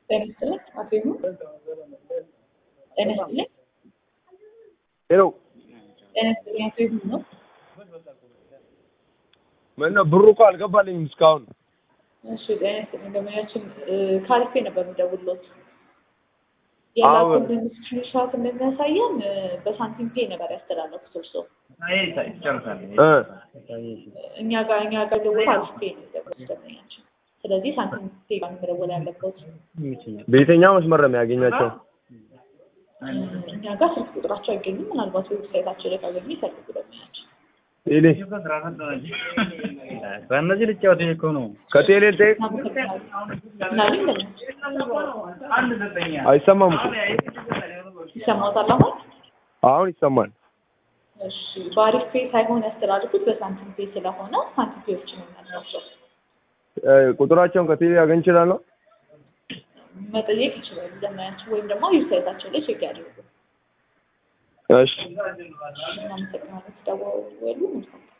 ጤና ይስጥልኝ አቶ ይሁን ጤና ይስጥልኝ ሄሎ ጤና ይስጥልኝ አቶ ይሁን ነው ምነው ብሩ እኮ አልገባልኝም እስካሁን። እሺ ጤና ይስጥልኝ ገበያችን ካሪፌ ነበር የሚደውልሎት አዎ። ያላኩልን ስክሪንሾት እንደሚያሳየን እ፣ በሳንቲም ፔ ነበር ያስተላለፉት እርስዎ እ እኛ ጋር እኛ ጋር ደግሞ ካሪፌ ነው የሚደውሉት ደንበኛችን ስለዚህ ሳንቲም ፔ ጋር ነው መደወል ያለበት በየትኛው መስመር ነው የሚያገኛቸው? እኛ ጋር ስልክ ቁጥራቸው አይገኝም ምናልባት ዌብሳይታቸው ላይ ካገኙ ይፈልጉ ደንበኛችን ቴሌ በእነዚህ ልጫወት እኮ ነው። ከቴሌ ልጠይቅ። ምናምን አይሰማም እኮ ይሰማታል አሁን አሁን ይሰማል። እሺ በአሪፍ ፔ ሳይሆን ያስተላልፉት በሳንቲም ፔ ስለሆነ ሳንቲም ፔዎች ነው የሚያስራቸው እ፣ ቁጥራቸውን ከቴሌ ያገኝ ይችላል ነው? መጠየቅ ይችላሉ ደንበኛችን ወይም ደግሞ ዌብሳይታቸው ላይ ቼክ ያድርጉ እሺ እናመሰግናለን። ተደዋወሉ። መልካም